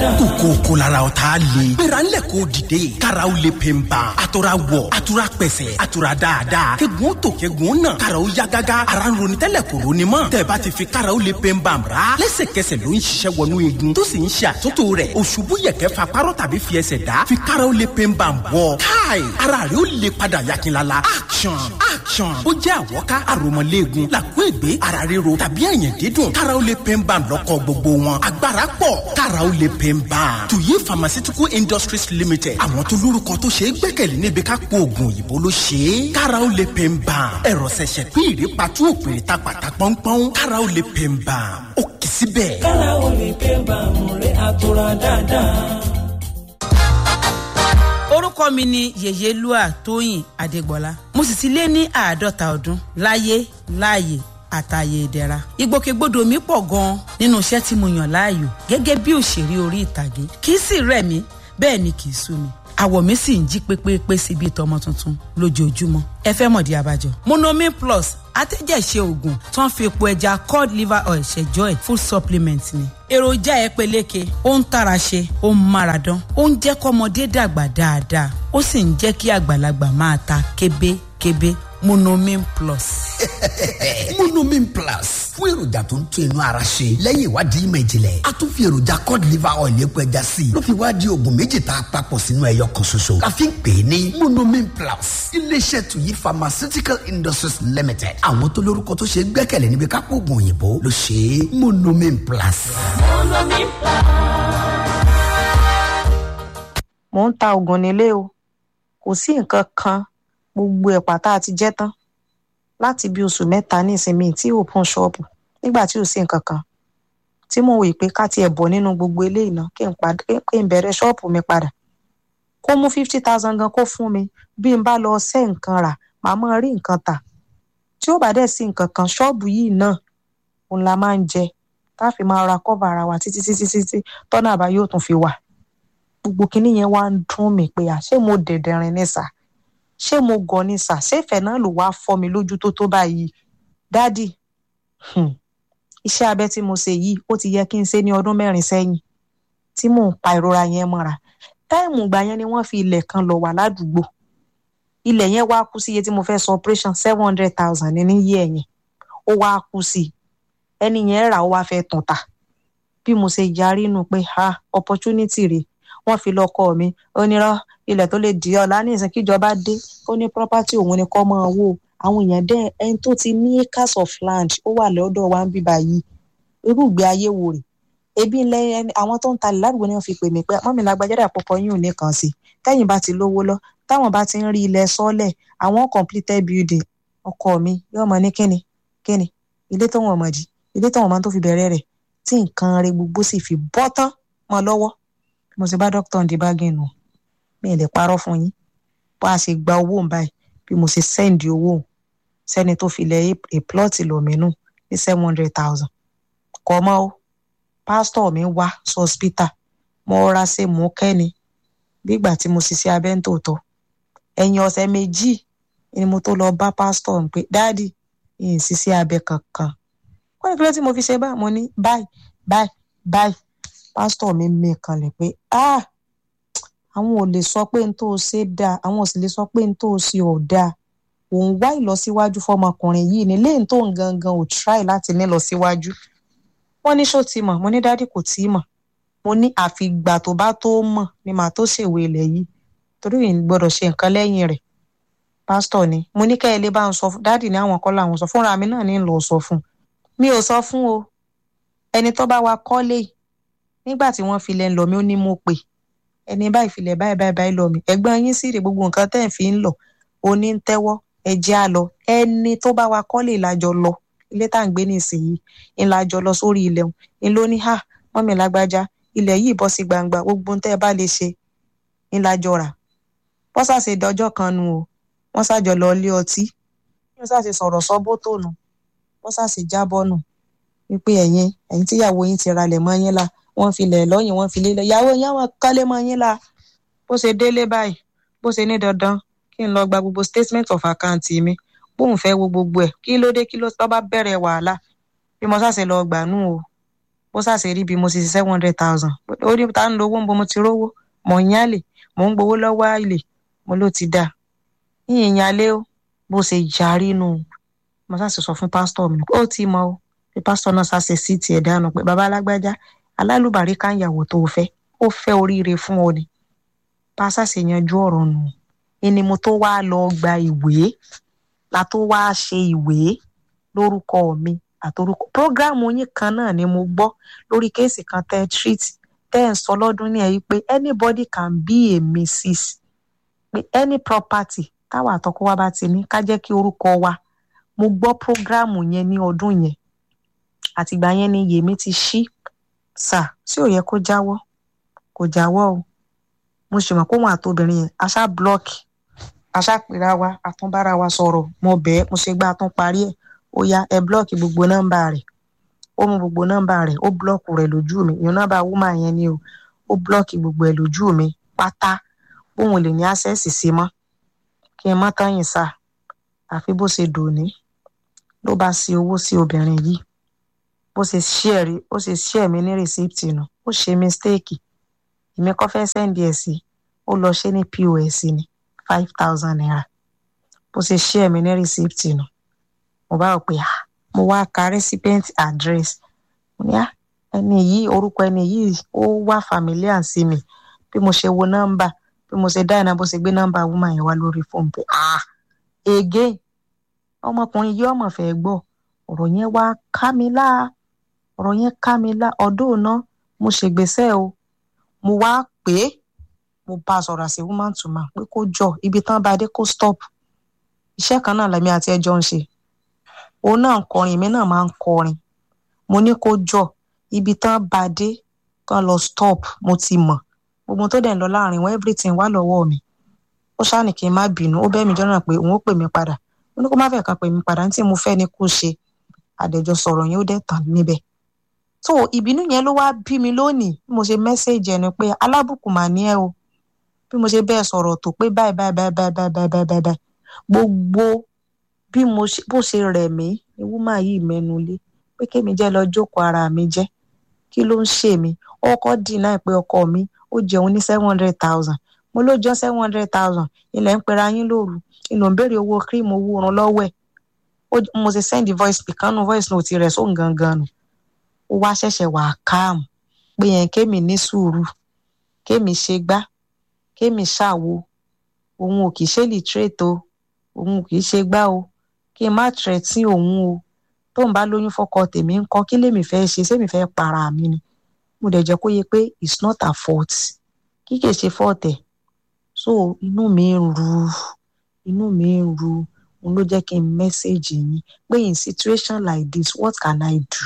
dáadáa. kòkó kò lára o t'a le. gbéra ńlẹ̀ k'o dìde. karaw le pe n ban. a tora wọ̀ a tora pẹ̀sẹ̀ a tora dáadáa. kegun tó kegun nà. karaw ya gágá. ara ń ronú tẹ́lẹ̀ kò ronú mọ́. tẹ̀bá ti fi karaw le pe n ban ra. lẹ́sẹ̀kẹsẹ̀ ló ń ṣiṣẹ́ wọnú igun. tó sì ń ṣe àtúntò rẹ̀. òṣùbù yẹ̀kẹ́ fa párọ̀ tàbí fi ẹsẹ̀ dá. fi karaw le pe n ban bọ̀. káì ara rẹ̀ ó le padà yakinlala. action action. ó jẹ́ àwọ̀ká àròmọ̀léegun. làkú ègbé ara ríro tàbí ẹ̀yìn dídùn. karaw le pe n ban lọ́kọ̀ gbogbo wọn. agbára pọ̀ karaw le pe n ban. tuyi pharmaceutical industries limited. àwọn tó lórúkọ tó ṣe é gbẹ́kẹ̀lé níbi ká po oògùn òyìnbó ló ṣe é. karaw le pe n ban. ẹ̀rọ ṣẹ̀ṣẹ̀ pín ìrèpàtú òpèrè ta pàtà pọ́npọ́n. karaw le pe n ban. ó kì í síbẹ̀. kára o lè pé bàmù rẹ̀ àtúrà dáadáa. orúkọ mi ni yèyélúà tóyìn adégbọlá mo sì ti lé ní àádọ́ta ọdún láyé láàyè àtàyè ìdẹ̀ra ìgbòkègbodò mi pọ̀ gan-an nínú iṣẹ́ tí mo yàn láàyò gẹ́gẹ́ bí òṣèré orí ìtàgé kì í sì rẹ̀ mí bẹ́ẹ̀ ni kì í sú mi àwọ̀ mi sì ń jí pépépé sí bíi tọmọ tuntun lójoojúmọ́ ẹ fẹ́ mọ̀dí abájọ. monomin plus atẹ́jẹ̀ṣe oògùn tó ń fi epo ẹja cod liver oil ṣẹjọ́ ẹ̀ full supplement ni. èròjà ẹ peléke ó ń tara ṣe ó ń mára dán ó ń jẹ́ kọ́mọdé dàgbà dáadáa ó sì ń jẹ́ kí àgbàlagbà máa ta kébékébé monomin plus. monomin plus fún èròjà tó ń tún inú ara ṣe lẹ́yìn ìwádìí ìmọ̀ ìjìnlẹ̀ a tún fi èròjà cod liver oil epo ẹja sí i ló fi wá di oògùn méjì tá a papọ̀ sínú ẹyọ kan ṣoṣo la fi ń pè é ní monomin plus iléeṣẹ́ tuyi pharmaceutical industries limited àwọn tó lórúkọ tó ṣe é gbẹ́kẹ̀lé níbi kápò oògùn òyìnbó ló ṣe é monomin plus. mò ń ta oògùn nílé o kò sí nǹkan kan gbogbo ẹ̀pà tá a ti jẹ́ tán láti bí oṣù mẹ́ta ní ìsinmi tí open ṣọ́ọ̀bù nígbà tí ò sí nǹkan kan tí mo wò pé ká tiẹ̀ bọ̀ nínú gbogbo eléyìí náà kí n padà kí n bẹ̀rẹ̀ ṣọ́ọ̀bù mi padà kó mú fifty thousand gan kó fún mi bí n bá lọ ṣẹ́ nǹkan rà màá mọ̀ rí nǹkan tà tí ó bá dẹ̀ sí nǹkan kan ṣọ́ọ̀bù yìí náà òun la máa ń jẹ tá a fi máa ra kọ́va ara wa títí títí títí tọ́nà àbá yóò tún fi wà gbogbo kinní yẹn wá ń dún mi pé à ṣé mo dẹ̀dẹ̀rin ní sà ṣé mo gọ̀ ní sà ṣé ìfẹ́ náà ló wá fọ́ mi lójú tó tó báyìí dádì iṣẹ́ abẹ tí mo ṣe yìí ó ti yẹ kí n ṣe ní ọdún mẹ́rin sẹ́yìn tí mò ń pa ìrora yẹn mọ́ra táìmù ìgbà yẹn ni wọ́n fi ilẹ̀ kan lọ wà ládùúgbò ilẹ̀ yẹn wá kú sí iye tí mo fẹ́ sọ operation seven hundred thousand ní níyì ẹ̀yìn ó wá kú sí i ẹni yẹn rà ó wá fẹ́ tún ta bí mo ṣe yarí nù pé ha opportunity rèé wọ́n fi lọ́kọ mi onírọ́ ilẹ̀ tó lè di ọ̀la ní ìsìn kíjọba dé ó ní property òun ni kọ́ mọ́ owó àwọn èèyàn dẹ́ ẹni tó ti ní acres of land ó wà lọ́dọ̀ wa ń bí báyìí irú ìgbé ayé wo rè ebi ńlẹ àwọn tó ń talẹ̀ ládùúgbò náà fi pè mí pé mọ́mi lágbájáde àpapọ̀ yín ò ní kàn sí tẹ́yìn bá ti lówó lọ táwọn bá ti ń rí ilẹ̀ sọ́lẹ̀ àwọn completed building ọkọ mi yóò mọ ní kíni kíni ilé tó wọn mọ̀ jì ilé tó wọn máa tó fi bẹ̀rẹ̀ rẹ̀ tí nǹkan rẹ̀ gbogbo sì fi bọ́ tán mọ́ lọ́wọ́ mo ti bá dókítà ń di báàgì nù mi ì lè parọ́ fún yín bó a ṣe gba owó ń báyìí bí mo ṣe sẹ́ǹdì owó sẹ́ni tó fi lẹ̀ a plot lọ mí nù ní seven hundred thousand kọ́ mọ́ o pásítọ̀ mi wá sọ́spítà mo rọra ṣe mú kẹ́ni bígbà tí mo ṣiṣẹ́ abẹ́ ń tòótọ́ ẹ̀yìn ọ̀sẹ̀ méjì ni mo tó lọ bá pásítọ̀ ń pé dáàdì ìyìn ṣiṣẹ́ abẹ kankan wọ́n ní kí ló tí mo fi ṣe báyìí mo ní báyìí báyìí báyìí pásítọ̀ mi mí kanlẹ̀ pé ah àwọn ò lè sọ pé n tó ṣe dáa àwọn ò sì lè sọ pé n tó ṣe ò dáa òun wá ìlọsíwájú fọmọkùnrin yìí ní lẹ́yìn tó ń gangan ò try láti ní ìlọsíwájú wọ́n ní ṣó ti mọ̀ mo ní dádì kò tí ì mọ̀ mo ní àfìgbà tó bá tó mọ̀ ni màá tó ṣèwé ilẹ̀ yìí torí ìyìn gbọ́dọ̀ ṣe nǹkan lẹ́yìn rẹ̀ pásítọ̀ ni mo ní kẹ́ ẹ lè bá ń sọ fún dádì ní àwọn kọ́ làwọn sọ fúnra mi náà ní lọ sọ fún mi ò sọ fún o ẹni tó bá wa kọ́lé nígbà tí wọ́n filẹ̀ ń lọ mi ó ní mo pè ẹni báyìí filẹ̀ báyìí báyìí báyìí lọ mi ẹ̀gbọ́n yín sì rè gbogbo nǹkan tẹ́ ẹ̀ fi ń lọ oní ń tẹ́wọ́ ẹ̀jẹ̀ á lọ ẹni tó bá wa kọ́lé ìlàjọ lọ ilé tá à ń gbé nísìnyìí ìlàjọ lọ sórí ilẹ̀ òun ń ló ní hà mọ́mí lágbájá ilẹ̀ yìí bọ́ sí gbangba gbogbo tẹ́ ẹ bá lè ṣe ìlàjọ rà wọ́n ṣàṣe dọjọ́ kan nu o wọ́n ṣàjọ lọ ilé ọtí wọ́n ṣàṣe sọ̀rọ̀ sọ́bótò nù wọ́n ṣàṣe jábọ́ nù wípé ẹ̀yin ẹ̀yin tíyàwó yín ti ralẹ̀ mọ́ yín la wọ́n fi lẹ̀ lọ́yìn wọ́n fi lélẹ̀ ìyàwó yín àwọn kọ́lé mọ́ yín la bó ṣe délé báyìí bó ṣe ní dandan kí n lọ gba gbogbo statement of account mi bóun fẹ́ wo gbogbo ẹ̀ kí ló dé kí ló tọ́ bá bẹ̀rẹ̀ wàhálà bí mo ṣàṣe lọ gbà nù o ó ṣàṣe rí bí mo ṣe ṣe seven hundred thousand ó ní ta ń lo owó ń bo mo ti rówó mọ̀ ń yálè mò ń gbowó lọ́wọ́ àlè mo ló ti dáa yíyan yálé ó bó ṣe yarí nù mo ṣàṣe sọ fún pásítọ̀ mi ó ti mọ ó pé pásítọ̀ náà ṣàṣe sí tiẹ̀ dànù pé bàbá alágbájá alálùbárí káyàwó tó fẹ́ ó fẹ́ oríire fún ọ ni pásá ṣe yanjú ọ̀rọ̀ nù ẹni mo tó wá lọ gba ìwé la tó wá ṣe ìwé lórúkọ mi àtorúkọ prógráàmù yín kan náà ni mo gbọ́ lórí kéèsì kan tẹ́ treat tẹ́ ẹ̀ ń sọ lọ́dún ní ẹ̀yí pé anybody can be a mrs pé any property táwa àtọkọ wa bá ti ní ká jẹ́ kí orúkọ wa mo gbọ́ prógráàmù yẹn ní ọdún yẹn àtìgbà yẹn ni yèmí ti ṣí sà sí ò yẹ kó jáwọ́ kò jáwọ́ o mo sì mọ̀ pé òun àtobìnrin yẹn aṣá blọọkì aṣá pera wa àtúnbára wa sọ̀rọ̀ mo bẹ́ẹ̀ mo ṣe gbá àtún parí ẹ̀ ó yá ẹ blọọkì gbogbo nọ́mbà rẹ̀ ó mú gbogbo nọ́mbà rẹ̀ ó blọọkù rẹ̀ lójú mi ìyẹn nọ́mbà wúmà yẹn ni o ó blọọkì gbogbo ẹ̀ lójú mi pátá bóun lè ní àṣẹ́sì sí mọ́ kí n má tán yìn sá àfi bó ṣe dòní ló bá ṣe owó sí obìnrin yìí bó ṣe ṣíẹ̀rí ó ṣe ṣíẹ̀ mi ní rìsíptì nù ó ṣe mistéèkì èmi kọ́ fẹ́ sẹ́ndì ẹ̀ sí ó lọ ṣe ní pos ní five thousand naira bó ṣe ṣíẹ̀ mi ní rìsíptì nù mo bá rò pé ah mo wá ka recipient address mo ní ah ẹni yìí orúkọ ẹni yìí ó wá familiar sí mi bí mo ṣe wo nọ́mbà bí mo ṣe dá iná bó ṣe gbé nọ́mbà woman yẹn wá lórí fóònù pé ah again ọmọkùnrin yìí ọmọ fẹ́ gbọ́ ọ̀rọ̀ yẹn wá ká mi lá ọ̀rọ̀ yẹn ká mi lá ọdún náà mo ṣègbésẹ̀ o mo wá pè é mo bá a sọ̀rọ̀ àṣẹ woman to man pé kó jọ ibi tán bá dé kó stop iṣẹ́ kan náà lẹ́mí àti ẹjọ́ ń ṣe òun náà ń kọrin èmi náà máa ń kọrin mo ní kó jọ ibi tán bá dé kán lọ stop mo ti mọ̀ gbogbo tó dẹ̀ ń lọ láàrin wọn everything wà lọ́wọ́ mi ó ṣáà ní kí n má bínú ó bẹ́ẹ̀ mi jọ́nà pé òun ó pè mí padà mo ní kó má fẹ́ kan pè mí padà ní tí mo fẹ́ ni kó ṣe àdẹ̀jọ sọ̀rọ̀ yẹn ó dẹ̀ tàn níbẹ̀ so ìbínú yẹn ló wá bí mi lónìí bí mo ṣe mẹ́sẹ̀jì ẹni pé alábùkù mà ní ẹ o bí mo ṣe bẹ́ẹ̀ sọ̀rọ̀ tó pé báyìí báyìí báyìí báyìí báyìí báyìí báyìí báyìí gbogbo bí mo ṣe bó ṣe rẹ̀ mí ni wúmà yìí mẹ́nu lé pé kémi jẹ́ lọ jókòó ara mi jẹ́ kí ló ń ṣe mí ọkọ dínà pé ọkọ mi ó jẹun ní seven hundred thousand mo ló jọ seven hundred thousand ilẹ̀ ń pera yín lóru ìlò ń béèrè owó cream owó oorun lọ́wọ́ ẹ̀ mo ṣe send voice pìkánù voice note rẹ̀ sóhun gangan nù ó wá ṣẹ̀ṣẹ̀ wà calm pé yẹn kémi ní sùúrù kémi ṣe gbá kémi ṣàwo òun ò kì í ṣe literate o òun ò kì í ṣe gbá o kí n má tẹ̀tí òun o tóun bá lóyún fọ́kọ tèmi ń kọ́ kí lèmi fẹ́ ṣe sẹ́mi fẹ́ para mi ni mo dẹ̀ jẹ́ kó yẹ pé it's not her fault kí kìí ṣe fault ẹ̀ so inú mi ń ru inú mi ń ru òun ló jẹ́ kí n mẹ́sẹ̀gì yín pé in situation like this what can I do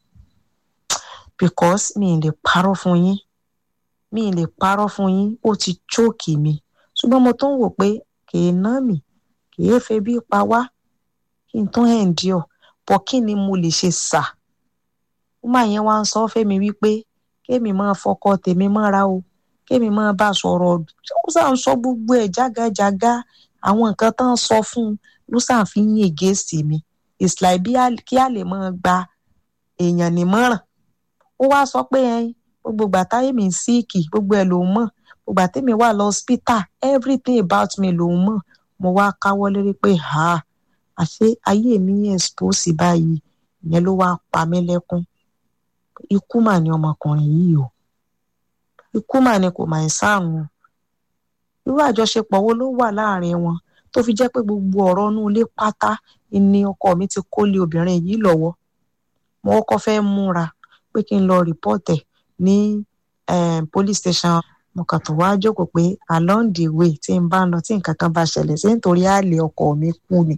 because mi ì lè parọ́ fún yín mi ì lè parọ́ fún yín ó ti chóòkì mi ṣùgbọ́n mo tún wò pé kìí ná mi kìí febi pa wá kí n tún endure bọ́ kí ni mo lè ṣe sà ó máa yẹn wá ń sọ fẹ́mi wípé kémi máa fọkọ tèmi mọ́ra o kémi máa bá a sọ̀rọ̀ ó sà ń sọ gbogbo ẹ̀ jágajàga àwọn nǹkan tó ń sọ fún un ló sà ń fi yín ègèsì mi it's like bí kí a lè máa gba èèyàn nímọ̀ràn ó wá sọ pé ẹyin gbogbo ìgbà táyé mi ń síìkì gbogbo ẹ̀ lòún mọ̀ gbogbo ìgbà tèmi wà lọ hospital everything about me lòún mọ̀ mo wá káwọ́ lérí pé ha àṣé ayé mi yẹn expose báyìí ìyẹn ló wá pa mí lẹ́kún ikú mà ní ọmọkùnrin yìí o ikú mà ní kò máa ń sáàrùn irú àjọṣepọ̀ wo ló wà láàrin wọn tó fi jẹ́ pé gbogbo ọ̀rọ̀ inú ilé pátá ni ọkọ mi ti kó lé obìnrin yìí lọ́wọ́ mo kọ́kọ́ fẹ́ múra pé kí n lọ rìpọ́ọ̀tẹ̀ ní police station mo kàn tó wá jókòó pé along the way tí n bá ń lọ tí nǹkan kan bá ṣẹlẹ̀ sí nítorí àlè ọkọ mi kú ni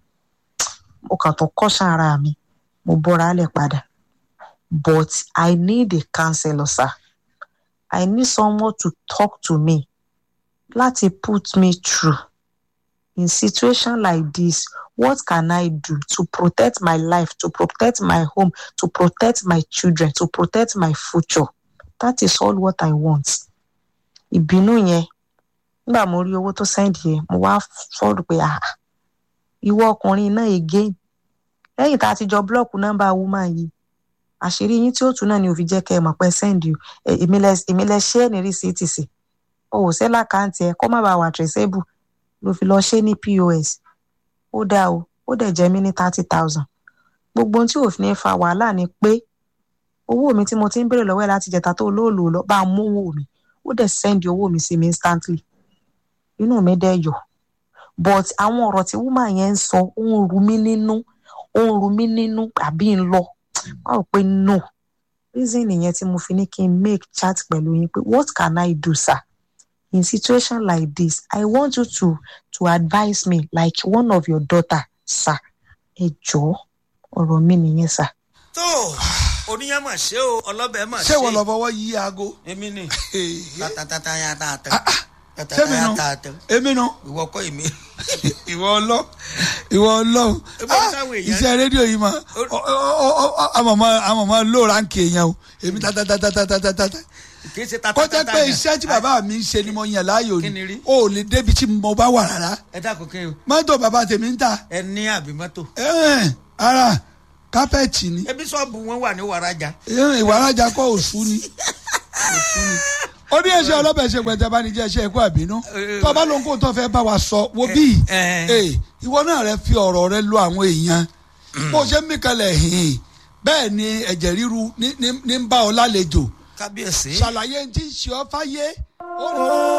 mo kàn tó kọ́ṣán ara mi mo bọ́ra lẹ̀ padà but I need a counselor sir I need someone to talk to me láti put me through in situation like this what can I do to protect my life to protect my home to protect my children to protect my future that is all what I want ìbínú yẹn nígbà mo rí owó tó sẹ́ndì yẹn mo wá sọ̀rọ̀ pé ah ìwọ ọkùnrin náà again lẹ́yìn tá a ti jọ búlọ́ọ̀kù nọ́mbà woman yìí àṣírí yín tí ó tún náà ni òfin jẹ́ kẹ́ ẹ mọ̀ pé sẹ́ndì èmi lẹ ṣé ẹ̀ ní rìsíìtì sí o ò sẹ́ lákàntì ẹ̀ kó má bàa wà traceable ló fi lọ ṣe ní pos ó dáa o ó dẹ̀ jẹ́ mí ní thirty thousand gbogbo ohun tí òfin ní fa wàhálà ni pé owó mi tí mo ti ń béèrè lọ́wọ́ ẹ̀ láti jẹta tó olóòlò lọ bá a mú owó mi ó dẹ̀ sẹ́ndì owó mi sí mi instantly inú mi dẹ̀ yọ̀ but àwọn ọ̀rọ̀ tí woman yẹn ń sọ ó ń ru mí nínú ó ń ru mí nínú àbí ń lọ wọ́n rò pé no reason nìyẹn tí mo fi ní kí n make chat pẹ̀lú yín pé what can I do sir in situation like this I want you to to advise me like one of your daughter sir ẹ jọ̀ọ́ ọ̀rọ̀ mi nìyẹn sir. tó oníyàn mà ṣe o ọlọ́bẹ̀ mà ṣe. ṣé wọ́n lọ fọwọ́ yí aago. èmi ni Èyí. tatatata ya ta tẹ ṣé mi nu tatatata tẹ èmi nu ìwọ kọ́ èmi. ìwọ ọlọ ìwọ ọlọ́run Ebe Ah, táwọn èèyàn- iṣẹ́ rédíò yìí mà àmọ̀mọ́ àmọ̀mọ́ ló ránkì èèyàn o èmi tatatatatatatata kì í ṣe kó tatatata jẹ́ pé yẹn. iṣẹ́ tí bàbá mi ń ṣe ni mo yàn láàyò Kí ni ni rí? o ò lè débi tí mo bá wà rárá ẹ dákun kí n mọ́tò bàbá tèmi ń ta ẹ ní àbí mọ́tò. ẹ̀ẹ́n, ara kápẹ́ẹ̀tì ni ebi sọ́ọ̀bù wọn wà ní wàrájà. ẹ̀ẹ́n, ìwà arájà kọ́ òṣù ni òṣù ni ó ní ẹ̀ṣẹ̀ ọlọ́bẹ̀ ṣe pẹ̀tẹ́ bá ní jẹ́ ẹ̀ṣẹ̀ ẹ̀kọ́ àbínú tó o bá lóun kó tó fẹ́ bá wa sọ wo bíi Eh, ee ìwọ náà rẹ fi ọ̀rọ̀ rẹ lo àwọn èèyàn bó ṣe ń mí kalẹ̀ hìn bẹ́ẹ̀ ni ẹ̀jẹ̀ ríru ní ní- ní ń bá ọ lálejò kábíyèsí. ṣàlàyé tí ń ṣe ọ fáyé ó rí